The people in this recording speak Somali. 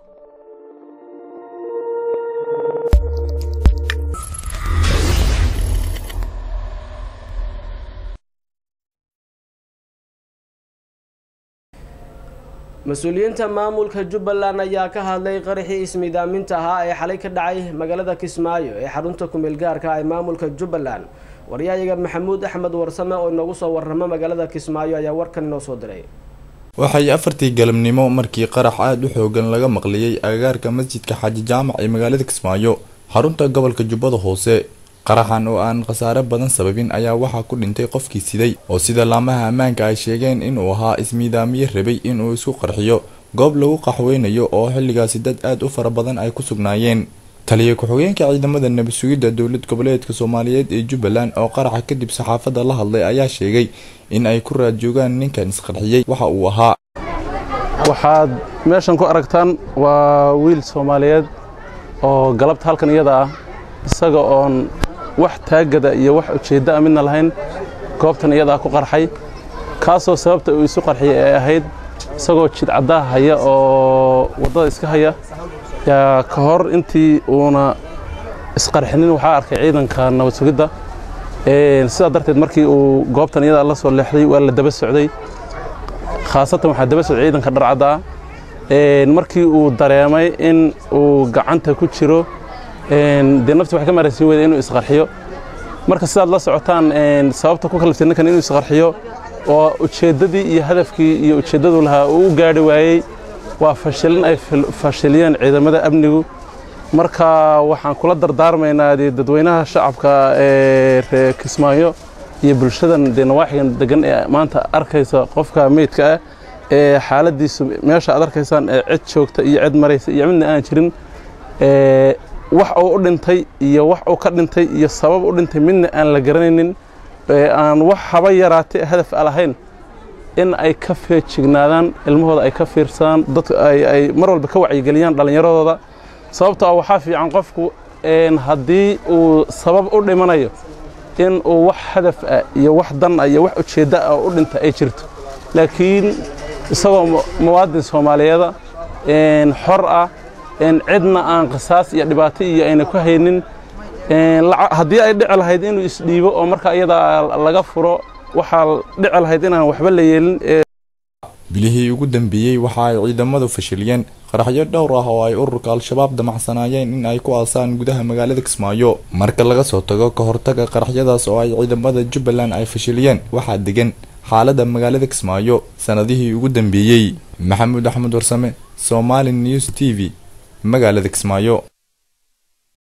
mas-uuliyiinta maamulka jubbaland ayaa ka hadlay qaraxii ismiidaaminta ahaa ee xalay ka dhacay magaalada kismaayo ee xarunta kumeel gaarka ee maamulka jubbaland waryayaga maxamuud axmed warsame oo inoogu soo waramo magaalada kismaayo ayaa warkan inoo soo diray waxay afartii galabnimo markii qarax aada u xoogan laga maqliyey agagaarka masjidka xaaji jaamac ee magaalada kismaayo xarunta gobolka jubbada hoose qaraxan oo aan khasaare badan sababin ayaa waxaa ku dhintay qofkii siday oo sida laamaha ammaanka ay sheegeen inuu ahaa ismiidaamiye rabay inuu isku qarxiyo goob lagu qaxweynayo oo xilligaasi dad aada u fara badan ay ku sugnaayeen taliya ku-xigeenka ciidamada nabad sugidda dowlad goboleedka soomaaliyeed ee jubbaland oo qaraxa kadib saxaafadda la hadlay ayaa sheegay in ay ku raad joogaan ninkan isqarxiyey waxa uu ahaa waxaad meeshan ku aragtaan waa wiil soomaaliyeed oo galabta halkan iyada ah isaga oon wax taagada iyo wax ujeedda a midna lahayn goobtan iyadaa ku qarxay kaasoo sababta uu isu qarxiyay ay ahayd isagoo jidcaddaha haya oo waddada iska haya yaa ka hor intii uuna isqarxinin waxaa arkay ciidanka nabad sugidda sidaa darteed markii uu goobtan iyadaa la soo leexday waa la daba socday khaasatan waxaa daba socday ciidanka dharcadda ah markii uu dareemay in uu gacanta ku jiro dee nafti waxay ka maaraysiin weyda inuu isqarxiyo marka sidaad la socotaan sababta ku kaliftay ninkan inuu isqarxiyo oo ujeeddadii iyo hadafkii iyo ujeeddadu lahaa uu u gaadhi waayey waa fashilin ay fashiliyeen ciidamada amnigu marka waxaan kula dardaarmaynaa dee dadweynaha shacabka ee reer kismaayo iyo bulshadan dee nawaaxigan degan ee maanta arkaysa qofka meydka ah ee xaaladiisu meesha aad arkaysaan ee cid joogta iyo cid maraysa iyo midna aan jirin wax uu u dhintay iyo wax uu ka dhintay iyo sabab u dhintay midna aan la garanaynin aan wax haba yaraatay hadaf a lahayn in ay ka feejignaadaan ilmahooda ay ka fiirsadaan dadka ay mar walba ka wacyigeliyaan dhallinyaradooda sababtoo ah waxaa fiican qofku haddii uu sabab u dhimanayo in uu wax hadaf ah iyo wax dan ah iyo wax ujeeddo ah u dhinta ay jirto laakiin isagoo muwaadin soomaaliyeeda xor ah cidna aan qisaas iyo dhibaato iyo ayna ku haynin haddii ay dhici lahayd inuu isdhiibo oo marka iyadaa laga furo waxaa dhici lahayd inaan waxba la yeelin bilihii ugu dambeeyey waxa ay ciidamadu fashiliyeen qaraxyo dhowr ah oo ay ururka al-shabaab damacsanaayeen in ay ku aasaan gudaha magaalada kismaayo marka laga soo tago ka hortaga qaraxyadaas oo ay ciidamada jubbaland ay fashiliyeen waxaa degan xaalada magaalada kismaayo sanadihii ugu dambeeyey maxamuud axmed warsame somali news t v magaalada kismaayo